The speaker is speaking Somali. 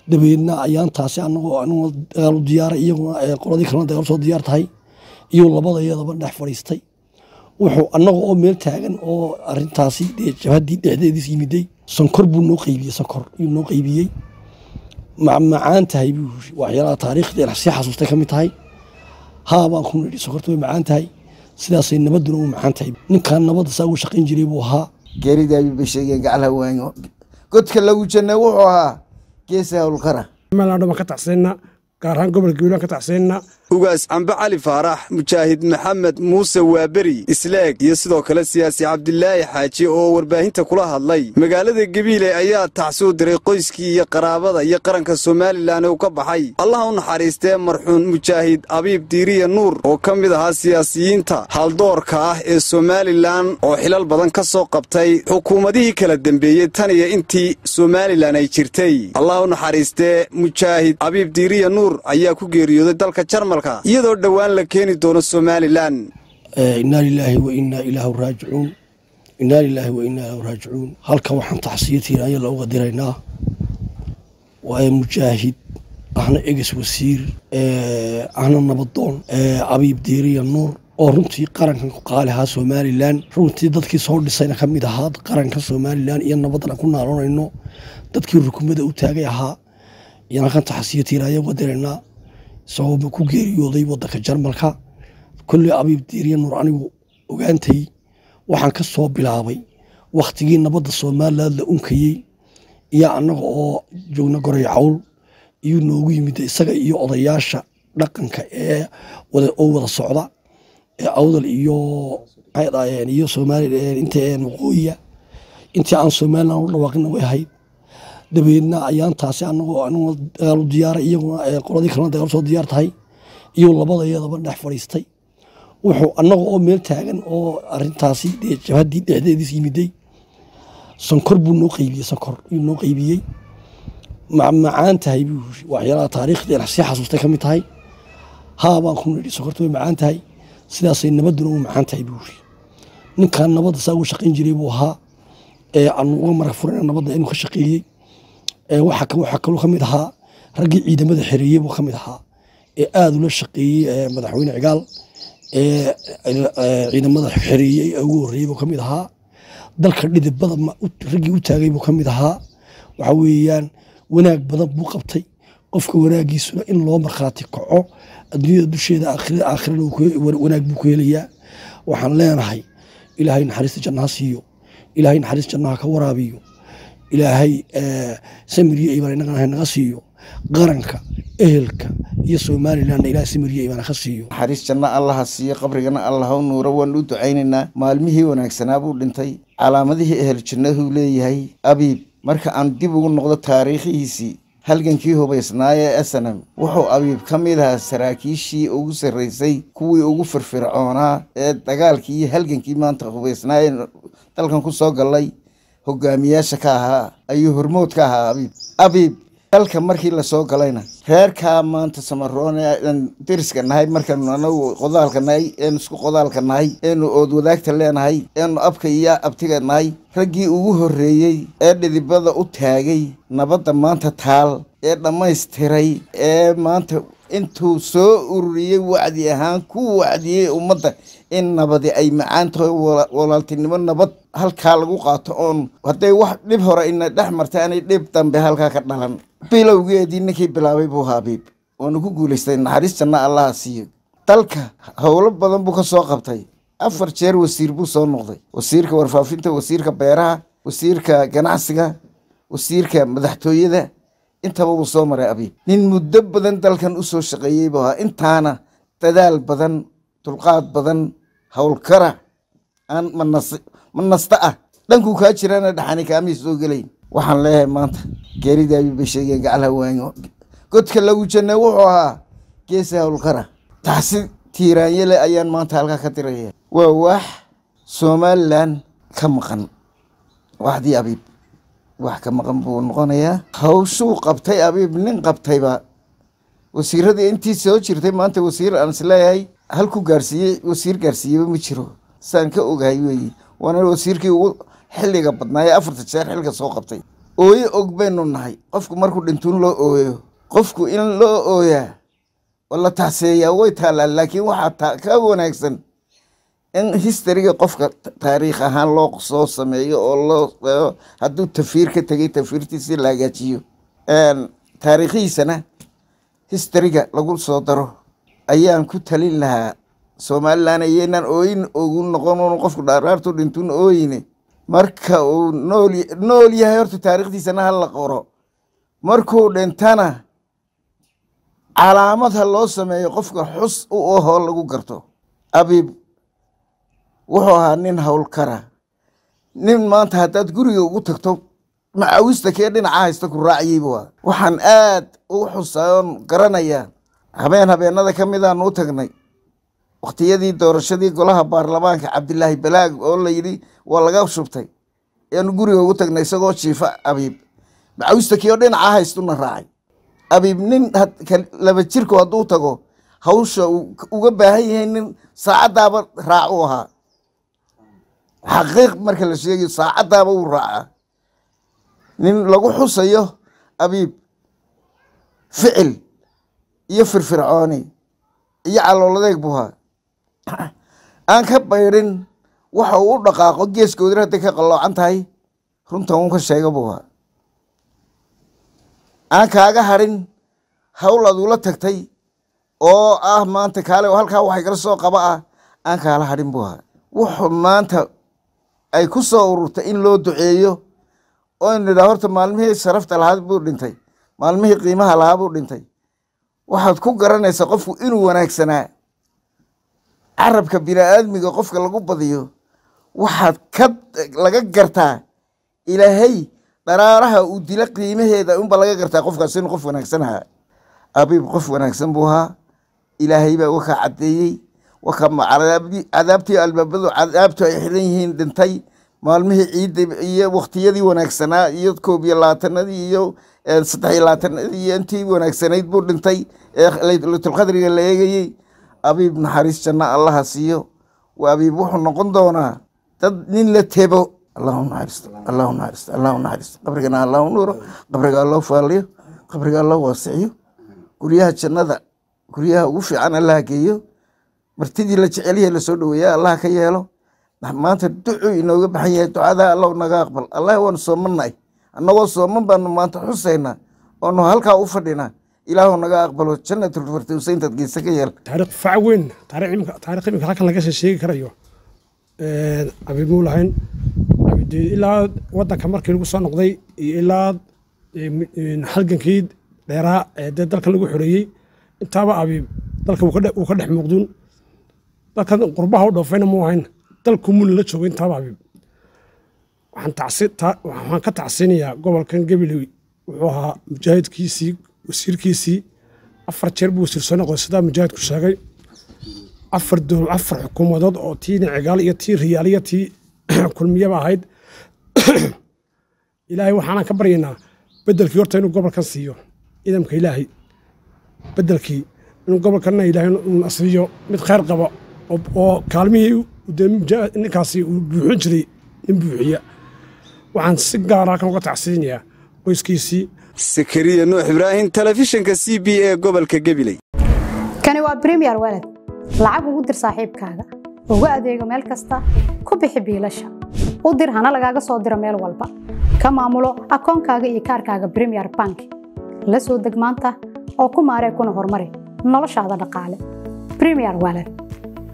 dabeedna ayaantaasi anagoo anagoo dagaal u diyaaray iyaguna qoladii kalena dagaal soo diyaar tahay iyo labada iyadaba dhex fadhiistay wuxuu annaga oo meel taagan oo arintaasi dee jabhaddii dhexdeediis yimiday sonkor buu noo qaybiyey sonkor yuu noo qaybiyey macaan tahay buu yiri waxyaalaha taariikhda sii xasuustay ka mid tahay haa baan ku nidhi sonkorta way macaan tahay sidaasay nabadduna u macaan tahay ninkan nabadda saa ugu shaqayn jiray buu ahaa geeridii ayuu bay sheegeen gaclaha waanyo godka lagu jannay wuxuu ahaa geesa howlkara meelaan baan ka tacsiinna gaar ahaan gobolka wiilaan ka tacsiinna ugaas cambe cali faarax mujaahid maxamed muuse waaberi isleeg iyo sidoo kale siyaasi cabdilaahi xaaji oo warbaahinta kula hadlay magaalada gabiile ayaa tacsuu diray qoyskii iyo qaraabada iyo qaranka somalilan uu ka baxay allaha u naxariistee marxuun mujaahid abiib diiriya nuur oo ka mid ahaa siyaasiyiinta haldoorka ah ee somalilan oo xilal badan ka soo qabtay xukuumadihii kala dembeeyey tan iyo intii somalilan ay jirtay allaha u naxariistee mujaahid abiib diiriya nuur ayaa ku geeriyooday dalka jarmal iyadoo dhowaan la keeni doono somalilan inaa lilaahi wa inaa ilaahu raajicuun inaa lilaahi wa inaa ilaahu raajicuun halka waxaan taxsiyo tiiraanya looga diraynaa waa mujaahid ahna eges wasiir ahna nabadoon abiib diiriya nuur oo runtii qarankan ku qaali ahaa somalilan runtii dadkii soo dhisayna ka mid ahaa qaranka somalilan iyo nabadana ku naaloonayno dadkii rukumada u taagay ahaa iyaan halkan taxsiyo tiiraanya uga diraynaa isagoo ku geeriyooday wadanka jarmalka kolley abiib diiriya nuur anigu ogaantay waxaan ka soo bilaabay wakhtigii nabadda somalilan la unkayey iyo annaga oo joogna goray cawl iyuu noogu yimid isaga iyo odayaasha dhaqanka ee oo wada socda ee awdal iyo maxay dhaayeen iyo somalilan inta waqooyiya intii aan somalilan u dhawaaqina way ahayd dabeedna ayaantaasi anagoo anagoo dagaal u diyaaray iyaguna qoladii kalena dagaal soo diyaar tahay iyo labada iyadaba dhex fadhiistay wuxuu annaga oo meel taagan oo arintaasi dee jabhaddii dhexdeediis yimiday sonkor buu noo qaybiyey sonkor yuu noo qaybiyey macaan tahay buu yiri waxyaalaha taariikhda sii xasuustay ka mid tahay haa baan ku nidhi sonkorta way macaan tahay sidaasay nabadduna u macaan tahay buu yiri ninkan nabadda saa ugu shaqayn jiray buu ahaa ee aanu uga marag furayna nabadda inuu ka shaqeeyey waxaa kaloo ka mid ahaa raggii ciidamada xereeyey buu ka mid ahaa ee aada ula shaqeeyey madaxweyne cigaal ee ciidamada xereeyey ee ugu horreeyey buu ka mid ahaa dalka dhidibada raggii u taagay buu ka mid ahaa waxa weeyaan wanaag badan buu qabtay qofka wanaagiisuna in loo markhaati kaco adduunyada dusheeda aakhirana wanaag buu ku helayaa waxaan leenahay ilaahay naxariista jannaha siiyo ilaahay naxariis jannaha ka waraabiyo ilaahay samiriyo imaan inagana naga siiyo qaranka ehelka iyo somalilanna ilahay samiriyo imaan ka siiyo naxariis janno allaha siiyo qabrigana allah u nuuro waan u ducaynaynaa maalmihii wanaagsanaa buu dhintay calaamadihii ehel jannahuu leeyahay abiib marka aan dib ugu noqdo taariikhihiisii halgankii hubaysnaayee asanam wuxuu abiib ka mid ahaa saraakiishii ugu sarraysay kuwii ugu firfircoonaa ee dagaalkii iyo halgankii maanta hubaysnaayee dalkan ku soo gallay hogaamiyaasha ka ahaa ayuu hormood ka ahaa abiib abiib dalka markii lasoo galayna reerkaa maanta samaroon aan deriska nahay markaanu anagu qodaalka nahay eenu isku qodaalka nahay eenu ood wadaagta leenahay eenu abka iyo abtiga nahay raggii ugu horreeyey ee dhidibada u taagay nabadda maanta taal ee dhammaystiray ee maanta intuu soo ururiyey wacdi ahaan ku wacdiyey ummadda in nabadi ay macaan tahay walaaltinimo nabad halkaa lagu qaato oon hadday wax dhib hore ina dhex martay anay dhib dambe halkaa ka dhalan bilowgeedii ninkii bilaabay buu haabiib waanu ku guulaystay naxariis janna allaha siiyo dalka howlo badan buu ka soo qabtay afar jeer wasiir buu soo noqday wasiirka warfaafinta wasiirka beeraha wasiirka ganacsiga wasiirka madaxtooyada intaba wuu soo maray abiib nin muddo badan dalkan u soo shaqeeyey buu ahaa intaana dadaal badan dulqaad badan howlkara aan manasta ah dhankuu kaa jiraana dhaxani kaamii soo gelayn waxaan leeyahay maanta geeridii ayuu bay sheegeen gaclaha waanyo godka lagu jannay wuxuu ahaa geesa howlkara taasi tiiraanyale ayaan maanta halkaa ka diraya waa wax somalilan ka maqan waxdii abiib wax ka maqan buu noqonayaa hawshuu qabtay abiib nin qabtayba wasiiradii intii soo jirtay maanta wasiir aan isleeyahay halku gaarsiiyey wasiir gaarsiiyeyba ma jiro saan ka ogahay weeye waana wasiirkii ugu xilliga badnaayee afarta jeer xilka soo qabtay ooyo og baynu nahay qofku markuu dhintuun loo ooyo qofku in loo ooyaa oo la tacseeyaa way taallaan laakiin waxaa ka wanaagsan in historyga qofka taariikh ahaan loo soo sameeyo oo loo hadduu tafiir ka tegay tafiirtiisi la hagaajiyo taariikhihiisana historyga lagu soo daro ayaan ku talin lahaa somalilan iyaynaan ooyin ogu noqon qofku dhaaraartu dhintuun ooyine marka uu nool nool yahay horta taariikhdiisana ha la qoro markuu dhintana calaamad ha loo sameeyo qofka xus u ahoo lagu garto abiib wuxuu ahaa nin howlkara nin maanta haddaad guriga ugu tagto macawista kee dhinaca haysta ku raaciyeyba waa waxaan aad ugu xusaa oon garanayaa habeen habeenada ka midaan u tagnay wakhtiyadii doorashadii golaha baarlamaanka cabdilaahi balaag oo la yidhi waa laga shubtay ayaanu guriga ugu tagnay isagoo jiifa abiib macawista kii oo dhinaca haystuna raacay abiib nin laba jirku hadduu tago hawsha uga baahan yahay nin saacaddaaba raac u ahaa xaqiiq marka la sheegayo saacaddaaba uu raacaa nin lagu xusayo abiib ficil iyo firfircooni iyo calooladeeg buu ahaa aan ka baydhin waxa uu u dhaqaaqo geeskoodina hadday ka qalloocan tahay runtan uu ka sheega buu ahaa aan kaaga hadhin hawl aad ula tagtay oo ah maanta kaale halkaa waxay kala soo qaba ah aan kaala hadhin buu ahaa wuxuu maanta ay ku soo ururtay in loo duceeyo oo in idhaa horta maalmihii sharafta lahaa buu dhintay maalmihii qiimaha lahaa buu dhintay waxaad ku garanaysaa qofku inuu wanaagsanaa carabka bini-aadmiga qofka lagu badiyo waxaad ka laga gartaa ilaahay dharaaraha uu dila qiimaheeda unba laga gartaa qofkaas inuu qof wanaagsan ahaa abiib qof wanaagsan buu ahaa ilaahay baa wakaa caddeeyey wakaa cadaabtii albaabadu cadaabtu ay xiran yihiin dhintay maalmihii ciidda iyo wakhtiyadii wanaagsanaa iyo koob iyo labaatanadii iyo saddex iyo labaatanadii iyo intii wanaagsanayd buu dhintay ee laylatulqadriga la eegayey abiib naxariis janno allaha siiyo waa abiib wuxuu noqon doonaa dad nin la tebo allahu naxariisto allahu naxariisto allahu naxariisto qabrigana allahu nuuro qabriga allahu faaliyo qabriga allahu waasiciyo guryaha jannada guryaha ugu fiican allaha geeyo martidii la jecelyahay lasoo dhoweeya allaha ka yeelo maanta ducuu inooga baxan yahay ducadaa allahu naga aqbal allah waanu soomannahay annagoo sooman baanu maanta xusaynaa oonu halkaa u fadhinaa ilaahu naga aqbalo janatulfirdowsa intaad geysa ka yeel taariikh fac weyn taariikh imika halkan laga sheegi karayo abiib muu lahayn ilaa wadanka markii lagu soo noqday iyo ilaa halgankii dheeraa ee dee dalka lagu xoreeyey intaaba abiib dalka wuu ka dhex muuqduun dalkan qurbaha u dhoofayna muu ahayn dalku muuna la joogay intaaba abiib waxaan ka tacsiinayaa gobolkan gabiley wuxuu ahaa mujaahidkiisii wasiirkiisii afar jeer buu wasiir soo noqday sidaa mujaahidku sheegay afar dowl afar xukuumadood oo tii nicigaal iyo tii riyaal iyo tii kulmiyaba ahayd ilaahay waxaanan ka baryaynaa bedelkii horta inuu gobolkan siiyo ciidamka ilaahay bedelkii inuu gobolkanna ilaahay uu nasriyo mid khayr qaba oo kaalmihii ninkaasi uu buuxin jiray nin buuxiya waxaan si gaara halkan uga tacsiinayaa qoyskiisii sakariya nuux ibraahim telefishinka c b e gobolka gabiley kani waa bremiyer walad lacag ugu dir saaxiibkaaga ugu adeego meel kasta ku bixi biilasha u dir hana lagaaga soo diro meel walba ka maamulo akoonkaaga iyo kaarkaaga bremiyer bank la soo deg maanta oo ku maaree kuna horumari noloshaada dhaqaale bremiyer walad